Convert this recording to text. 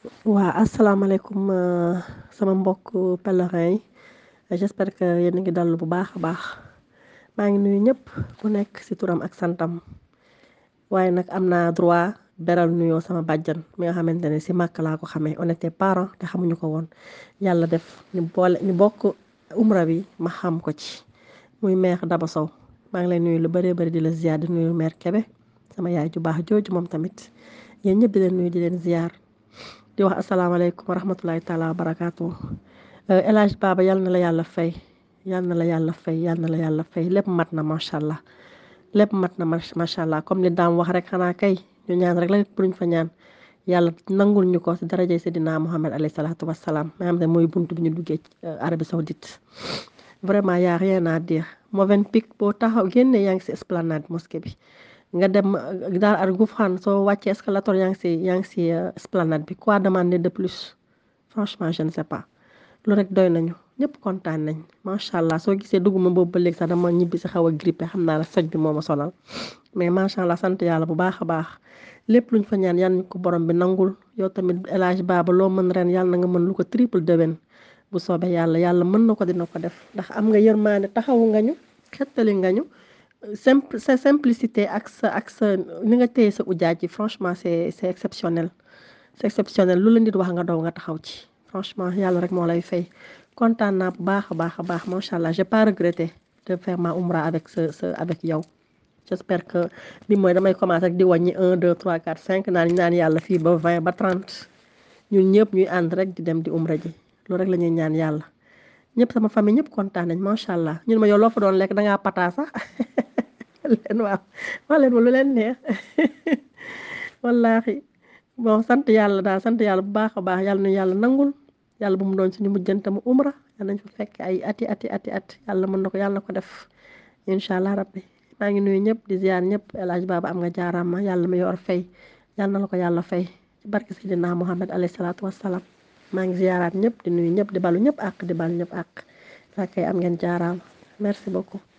waa asalaamaaleykum sama mbokk pèlerin yi j'espère que yéen a ngi dallu bu baax a baax maa ngi nuyu ñëpp ku nekk ci turam ak santam waaye nag am naa droit beral nuyoo sama bàjjan mi nga xamante ne ci màkk laa ko xamee on était parents te xamuñu ko woon yàlla def ñu boole ñu bokk umra bi ma xam ko ci muy mère Daba Sow maa ngi lay nuyu lu bëree bëri di la ziar di nuyu mère Kébé sama yaay ju baax jooju moom tamit yéen ñëpp di leen nuyu di leen ziar di wax asalaamaaleykum wa rahmatulahi taala wa barakaatu El Hadj Baba yal na la yàlla fay yal na la yàlla fay yal na la yàlla fay lépp mat na macha allah lépp mat na macha allah comme li daam wax rek xanaa kay ñu ñaan rek la buñ fa ñaan yàlla nangul ñu ko si darajay Seydina Muhammad alayhi salaatu wa salaam ma xam ne mooy buntu bi ñu duggee Arabie Saoudite vraiment y a rien à dire Movenpick boo taxaw génne yaa ngi si esplanade mosquée bi. nga dem daal ar Gouffran soo wàccee escalator yaa ngi si yaa ngi si esplanade bi quoi demander de plus franchement je ne sais pas lu rek doy nañu ñëpp kontaan nañ macha allah soo gisee dugguma boobu ba léegi sax dama ñibbi si xaw a grippé xam naa la soj bi moo ma sonal mais macha allah sant yàlla bu baax a baax lépp luñ fa ñaan yàlla ñu ko borom bi nangul yow tamit El Hadj Baba loo mën ren yàlla na nga mën lu ko triple déwén bu soobee yàlla yàlla mën na ko dina ko def ndax am nga yërmaane taxawu nga ñu xettali nga ñu. simple sa simplicité ak sa ak sa ni nga téye sa ujaaj ji franchement c'est c'est exceptionnel c'est exceptionnel lu la nit wax nga daw nga taxaw ci franchement yàlla rek moo lay fay kontaan naa bu baax a baax a baax macha allah j'ai pas regretté de faire ma umra avec sa sa avec yow j'espère que bi mooy damay commencer rek di wàññi un deux trois quatre cinq naan naan yàlla fii ba vingt ba trente ñun ñëpp ñuy ànd rek di dem di umra ji loolu rek la ñuy ñaan yàlla ñëpp sama famille ñëpp kontaan nañ macha allah ñun ma yow loo fa doon lekk dangaa pataa sax leen waaw wax leen ma lu leen neex wallaahi bon sant yàlla daal sant yàlla bu baax a baax yàlla nu yàlla nangul yàlla bu mu doon suñu mujjante mu umra yàlla nañ fa fekk ay ati ati ati at yàlla mën na ko yàlla na ko def incha allah rabbi maa ngi nuyu ñëpp di ziar ñëpp El Hadj Baba am nga jaaraama yàlla ma yor fay yàlla na la ko yàlla fay ci barke Seydina Muhammad alayhi salaatu wassalaam maa ngi ziaraat ñëpp di nuyu ñëpp di balu ñëpp ak di balu ñëpp ak saa kay am ngeen jaaraama merci beaucoup